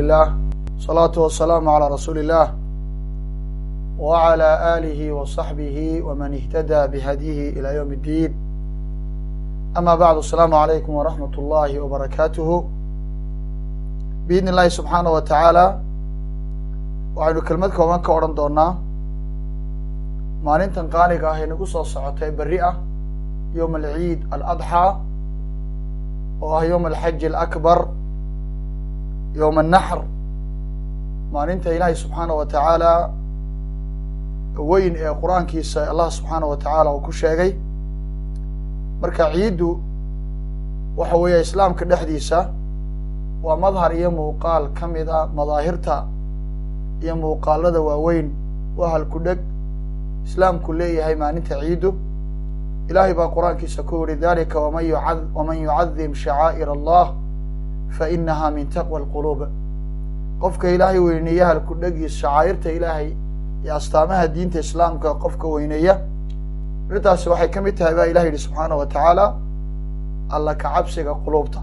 lilah salaatu wasalaamu calaa rasuuli illah wacalaa aalihi wa saxbihi waman ihtadaa bihadyihi ilaa yowm اddiin ama bacdu asalaamu calaykum waraxmat ullahi wabarakaatuhu biidni illahi subxaanah wa tacaala waxaynu kelmad kooban ka odhan doonaa maalintan qaaliga ah ee nagu soo socotay berri ah yowm alciid aladxaa oo ah yowm alxaji alakbar yowm annaxr maalinta ilaahay subxaana wa tacaala weyn ee qur-aankiisa allah subxaana wa tacaala uu ku sheegay marka ciiddu waxa weeye islaamka dhexdiisa waa madhar iyo muuqaal ka mid a madaahirta iyo muuqaalada waaweyn waa halku dheg islaamku leeyahay maalinta ciiddu ilaahay baa qur-aankiisa ku yihi dalika waman yuca waman yucadim shacaa'ir allah fainaha min taqwa alquluub qofka ilaahay weyneeya halku dhegiis shacaa'irta ilaahay iyo astaamaha diinta islaamka qofka weyneeya arrintaasi waxay ka mid tahay baa ilah yihi subxaana wa tacaala alla ka cabsiga quluubta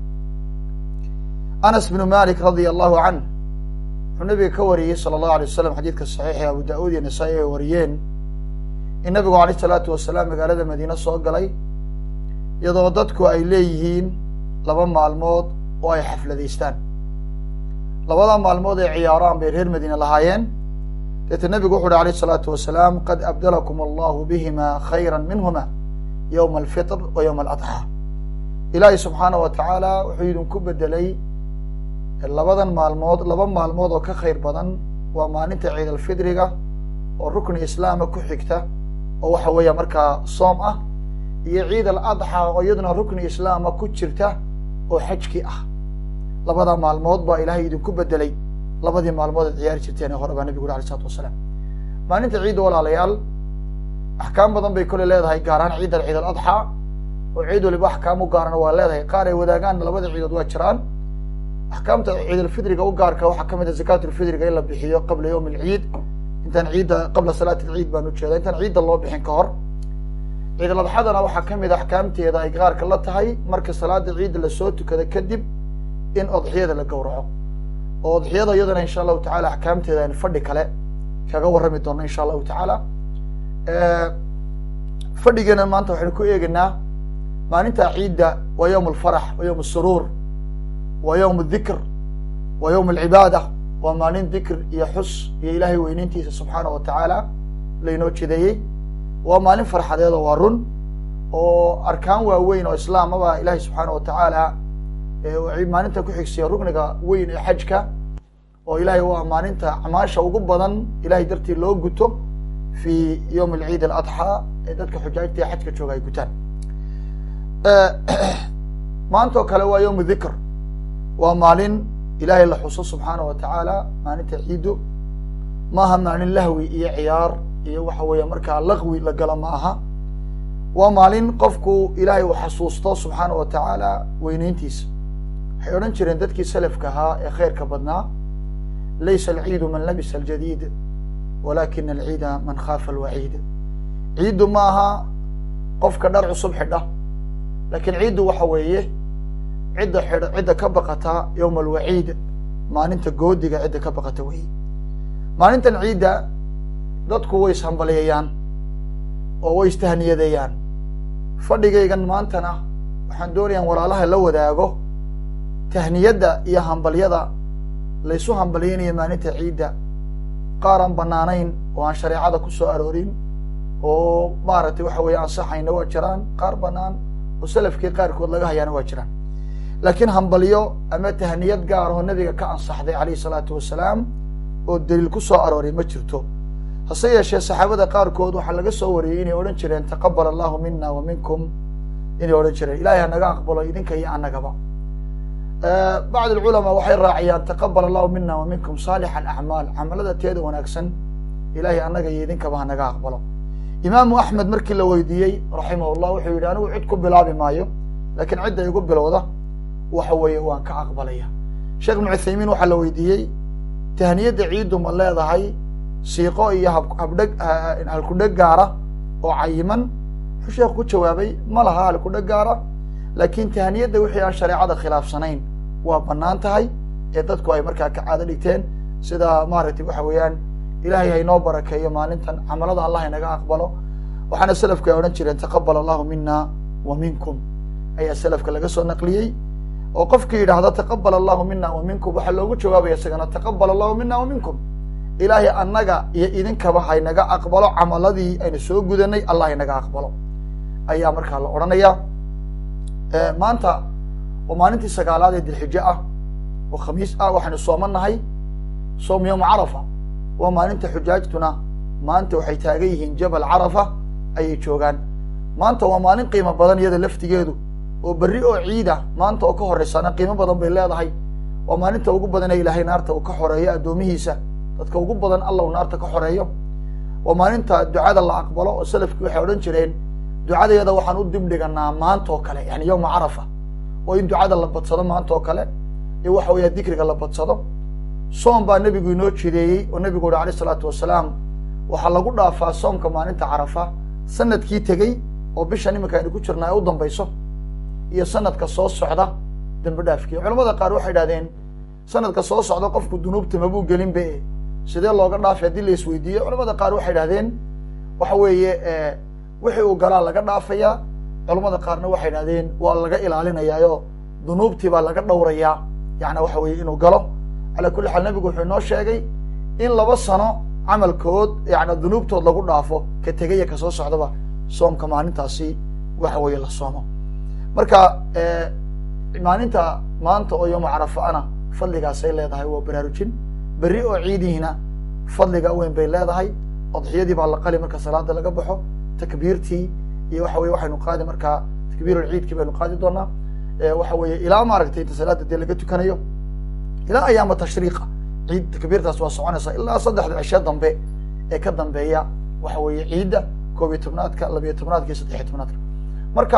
anas bnu malik radia allahu canh wuxuu nabiga ka wariyey sala allahu alay wasalam xadiidka saxiixa abu da-uud iyo nasaa-i ay wariyeen in nabigu alayh isalaatu wasalaam magaalada madiine soo galay iyadoo dadku ay leeyihiin laba maalmood oo ay xafladaystaan labada maalmood ay ciyaaraan bay reer madiine lahaayeen deeta nebigu wuxu uhi alayh isalaatu wasalaam qad abdalakum allahu bihima khayra minhuma yowma alfitr wa yowma aladxaa ilaahay subxaana wa tacaala wuxuu idinku bedelay labadan maalmood laba maalmood oo ka khayr badan waa maalinta ciid alfidriga oo rukni islaama ku xigta oo waxa weeya markaa soom ah iyo ciid aladxaa oo iyaduna rukni islaama ku jirta oo xajki ah labada maalmood baa ilaahay idinku bedelay labadii maalmood ad ciyaari jirteen ee hore baa nabigu uri alay isalatu wasalaam maalinta ciidda walaalayaal axkaam badan bay kole leedahay gaaraan ciid ciid aladxaa oo ciid waliba axkaam u gaarana waa leedahay qaar ay wadaagaan labada ciidood waa jiraan axkaamta ciidalfidriga u gaarka waxaa kamid a zakaatulfidriga in la bixiyo qabla yowm alciid intaan ciidda qabla salaat alciid baan ujeeda intaan ciidda loo bixin ka hor ciidaladxadana waxaa kamid a axkaamteeda ay gaarka la tahay marka salaada ciidda lasoo tukada kadib in odxiyada la gowraco oo odxiyada iyadana insha allahu tacala axkaamteeda aynu fadhi kale kaga warrami doona insha allahu tacaala fadhigeena maanta waxaynu ku eegaynaa maalinta ciidda waa yowm alfarax waa yowm asuruur waa yowm adikr waa yowm alcibaada waa maalin dikr iyo xus iyo ilaahay weyneyntiisa subxaana wa tacaala laynoo jideeyey waa maalin farxadeed oo waa run oo arkaan waaweyn oo islaamaba ilaahay subxaana wa tacaala maalinta ku xigsiya rukniga weyn ee xajka oo ilahay waa maalinta acmaasha ugu badan ilahay dartii loo guto fi yowm alciid aladxaa ee dadka xujaajta ee xajka jooga ay gutaan maanta oo kale waa yowm dikr waa maalin ilaahay la xuso subxaana wa tacaala maalinta ciiddu maaha maalin lahwi iyo ciyaar iyo waxa weeye markaa laqwi la gala ma aha waa maalin qofku ilaahay uu xasuusto subxaana wa tacaala weyneyntiisa waxay odhan jireen dadkii salafka ahaa ee khayrka badnaa laysa alciidu man labisa aljadiid walakina alciida man khaafa alwaciid ciiddu ma aha qofka dhar cusub xidha lakiin ciiddu waxa weeye cidda xidh cidda ka baqata yowma alwaciid maalinta goodiga cidda ka baqata weeye maalintan ciidda dadku way ishambaliyeeyaan oo way istahniyadeeyaan fadhigaygan maantana waxaan doonayaan walaalaha la wadaago tahniyadda iyo hambalyada laysu hambalyeynaya maalinta ciidda qaar aan banaanayn oo aan shareecada ku soo aroorin oo maaragtay waxa weeye ansaxayna waa jiraan qaar banaan oo salafkii qaarkood laga hayaana waa jiraan laakiin hambalyo ama tahniyad gaar oo nabiga ka ansaxday calayhi salaatu wasalaam oo daliil ku soo arooray ma jirto hase yeeshee saxaabada qaarkood waxaa laga soo wariyey inay odhan jireen taqabal allahu mina wa minkum inay odhan jireen ilahay hanaga aqbalo idinka iyo annagaba bacd alculamaa waxay raaciyaan taqabal allahu mina wa minkum saalix alacmaal camalada teeda wanaagsan ilahay annaga iyo idinkaba hanaga aqbalo imaamu axmed markii la weydiiyey raximah llah wuxuu yidhi anigu cid ku bilaabi maayo lakiin cidda igu bilowda waxa weeye waan ka aqbalaya sheekh ibnu cuthaymiin waxaa la weydiiyey tahniyadda ciiddu ma leedahay siiqo iyo habdheg halkudheg gaara oo cayiman wuxuu sheekhu ku jawaabay ma laha halkudheg gaara laakiin tahniyadda wixii aan shareecada khilaafsanayn waa banaan tahay ee dadku ay markaa ka caado dhigteen sida maaragtay waxa weeyaan ilahay haynoo barakeeyo maalintan camalada allah haynaga aqbalo waxaana selafku ay odhan jireen taqabal allahu mina wa minkum ayaa selafka laga soo naqliyey oo qofkii yidhaahda taqabal allahu mina wa minkum waxaa loogu jawaabaya isagana taqabal allahu mina wa minkum ilaahay annaga iyo idinkaba haynaga aqbalo camaladii aynu soo gudanay allah haynaga aqbalo ayaa markaa la odhanaya maanta oo maalintii sagaalaad ee dilxijo ah oo khamiis ah waxaynu soomanahay soom yowma carafa waa maalinta xujaajtuna maanta waxay taagan yihiin jabal carafa ayay joogaan maanta waa maalin qiimo badan iyada laftigeedu oo berri oo ciida maanta oo ka horeysana qiimo badan bay leedahay waa maalinta ugu badan ee ilaahay naarta uu ka xoreeyo addoomihiisa dadka ugu badan allahu naarta ka xoreeyo waa maalinta ducada la aqbalo oo salafkii waxay odhan jireen ducadeeda waxaan u dib dhiganaa maanta oo kale yani yowma carafa oo in ducada la badsado maanta oo kale iyo waxa weeya dikriga la badsado soom baa nebigu inoo jideeyey oo nebigu uhi alayh isalaatu wasalaam waxaa lagu dhaafaa soomka maalinta carafa sanadkii tegey oo bishan iminka aynu ku jirnaa ee u dambayso iyo sanadka soo socda dambi dhaafkii culamada qaar waxay idhahdeen sanadka soo socda qofku dunuubta mabuu gelin be sidee looga dhaafay haddii la isweydiiyo culamada qaar waxay idhahdeen waxa weeye wixii uu galaa laga dhaafayaa culamada qaarna waxay idhahdeen waa laga ilaalinayaayo dunuubtii baa laga dhowrayaa yani waxa weeye inuu galo calaa kulli xaal nebigu wuxuu inoo sheegay in laba sano camalkood yani dunuubtood lagu dhaafo ka tegaya kasoo socdaba soomka maalintaasi waxa weeye la soomo marka maalinta maanta oo yooma carafaana fadligaasay leedahay waa baraarujin berri oo ciidihiina fadliga weyn bay leedahay adxiyadii baa la qali marka salaada laga baxo takbiirtii iyo waxa weye waxaynu qaadi markaa takbiirulciidkii baynu qaadi doonaa waxa weeye ilaa maaragtay inta salaada dee laga tukanayo ilaa ayaama tashriiqa ciid takbiirtaas waa soconaysaa ilaa saddexda cishe dambe ee ka dambeeya waxa weeye ciidda koob iyo tobnaadka labiyo tobnaadka iyo saddexiyo tobnaadka marka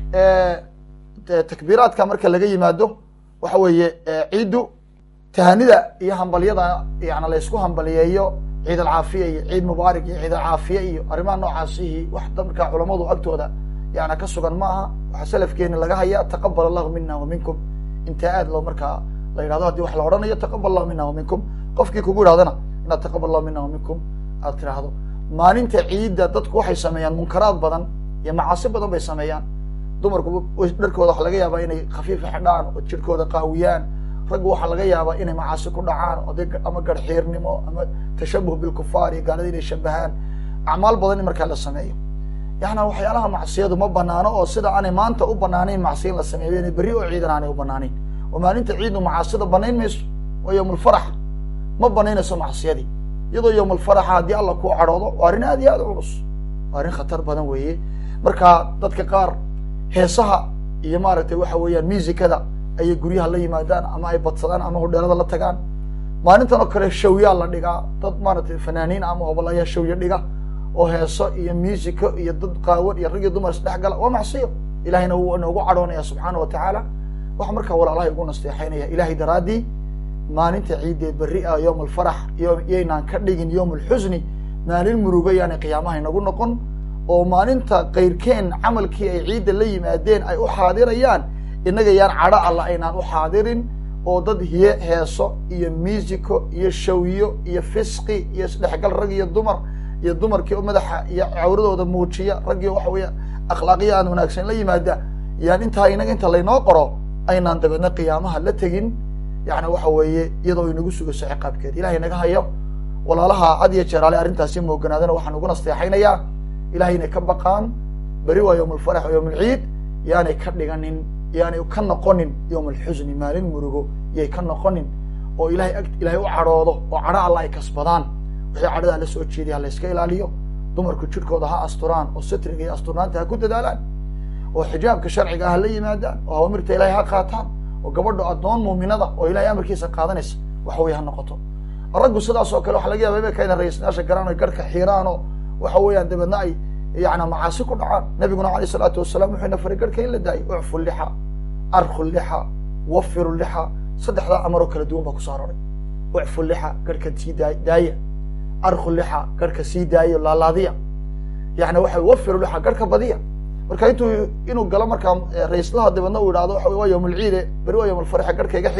takbiiraadka marka laga yimaado waxa weeye ciiddu tahanida iyo hambalyada yani laysku hambaliyeeyo ciid alcaafiya iyo ciid mubaarak iyo ciid alcaafiya iyo arrimaha noocaasihi wax markaa culamadu agtooda yana ka sugan ma aha waxaa salafkeeni laga hayaa taqabal allahu mina wa minkum intaa aad loo markaa la yidhahdo hadii wax la odhanayo taqabal allahu mina wa minkum qofkii kugu yidhahdana inaad taqabal allahu mina wa minkum aad tiraahdo maalinta ciidda dadku waxay sameeyaan munkaraad badan iyo macaasi badan bay sameeyaan dumarku dharkooda waxa laga yaabaa inay khafiifa xidhaan oo jirhkooda qaawiyaan raggu waxaa laga yaabaa inay macaasi ku dhacaan oday ama garxiirnimo ama tashabuh bilkufaar iyo gaalada inay shabahaan acmaal badan in markaa la sameeyo yana waxyaalaha macsiyadu ma banaano oo sida aanay maanta u banaanayn macsiya in la sameeyo inay berri oo ciidan aanay u banaanayn oo maalinta ciiddu macaasida banayn mayso waa yowmulfarax ma banaynayso macsiyadii iyadoo yowmulfaraxa haddii alla kuu cadhoodo waa arrin aad iyo aad u culus waa arrin khatar badan weeye marka dadka qaar heesaha iyo maaragtay waxa weeyaan musikada ayay guryaha la yimaadaan ama ay badsadaan ama hodheelada la tagaan maalintan oo kale shawyaa la dhigaa dad maaragtay fanaaniin ama hobolayaa shawya dhiga oo heeso iyo musico iyo dad qaawan iyo rag iyo dumar isdhex gala waa macsiyo ilahayna wuu inoogu cadhoonaya subxaana wa tacaala waxa markaa walaalahay ugu nasteexaynaya ilahay daraaddii maalinta ciiddeed berri ah yowm alfarax yaynaan ka dhigin yowm alxusni maalin murugo yaanay qiyaamaha inagu noqon oo maalinta kayrkeen camalkii ay ciidda la yimaadeen ay u xaadirayaan innaga yaan cadho alla aynaan u xaadirin oo dad hiye heeso iyo musico iyo shawyo iyo fisqi iyo isdhexgal rag iyo dumar iyo dumarkii oo madaxa iyo cawradooda muujiya raggii waxa weeye akhlaaqiya aan wanaagsan la yimaada yaan intaa inaga inta laynoo qoro aynaan dabeedna qiyaamaha la tegin yani waxa weeye iyadoo inagu sugayso ciqaabkeed ilahay naga hayo walaalaha had iyo jeer ale arrintaasi mooganaadana waxaan ugu nasteexaynayaa ilahay inay ka baqaan beri waa yowm alfarax o yowm alciid yaanay ka dhiganin yaanay ka noqonin yowm alxusni maalin murugo yay ka noqonin oo ilahay ag ilahay u cadhoodo oo cadho alla ay kasbadaan wixii cadhadaa la soo jeediya ha layska ilaaliyo dumarku jirhkooda ha asturaan oo satriga iyo asturnaanta ha ku dadaalaan oo xijaabka sharciga ah ha la yimaadaan oo awamirta ilahay ha qaataan oo gabadho addoon muuminada oo ilahay amarkiisa qaadanaysa waxa weye ha noqoto raggu sidaas oo kale waxa laga yaba imika ina ra-iisnaasha garaan o garhka xiiraan oo waxa weeyaan dabeedna ay yana macaasi ku dhacaan nabiguna alayh isalaatu wasalam wuxuu ina faray garhka in la daayo ucfu lixa arku lixa wafiru lixa saddexdaa amaroo kala duwan baa kuso aroray ucfu lixa garhka sii daa daaya arku lixa garhka sii daayo laalaadiya yani waxa wafiru lixa garhka badiya marka intuu inuu galo markaa raislaha dabeedna uu idhahdo waxa waa yowm alciide beri waa yowm alfarxe garhka iga xiir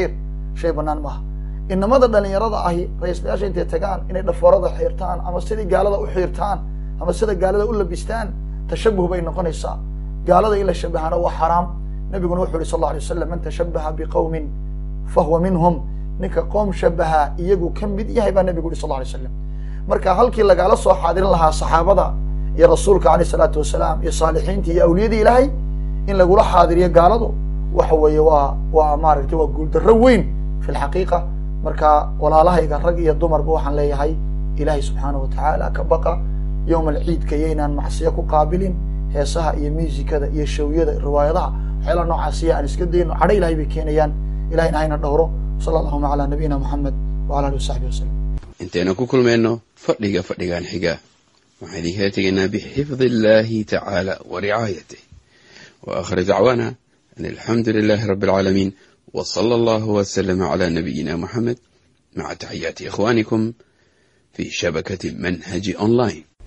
shay banaan maaha inamada dhalinyarada ahi ra-iislayaasha intay tagaan inay dhafoorada xiirtaan ama sidai gaalada u xiirtaan ama sida gaalada u labistaan tashabuh bay noqonaysaa gaalada in la shabahana waa xaraam nabiguna wuxu uhi sal alla alay wasalam man tashabaha biqowmin fahuwa minhum ninka qoom shabaha iyagu ka mid yahay baa nabigu uhi sal alla alay slam marka halkii lagaala soo xaadirin lahaa saxaabada iyo rasuulka aleyh isalaatu wasalaam iyo saalixiintii iyo awliyadii ilaahay in lagula xaadiriyo gaaladu waxa weeye waa waa maaragtay waa guuldarro weyn fi lxaqiiqa marka walaalahayga rag iyo dumarba waxaan leeyahay ilaahay subxaanah watacaala ka baqa yowma alciidka iyaynaan macsiyo ku qaabilin heesaha iyo muusikada iyo shawyada riwaayadaha waxyaalaha noocaasiya aan iska dayno cadho ilahay bay keenayaan ilahayna hayna dhowro sala allahuma calaa nabiyina moxamed wala alihi wasaxbi wasalam intaynu ku kulmayno fadhiga fadhigan xiga waxaan idinkala tegaynaa bixifdi illahi tacaala wa ricaayatih wa aakhir dacwaana an alxamdu lilahi rabi alcaalamiin w sala allahu waslama cala nabiyina moxamed maca taxiyaati ikhwanikum fi shabakati manhaji online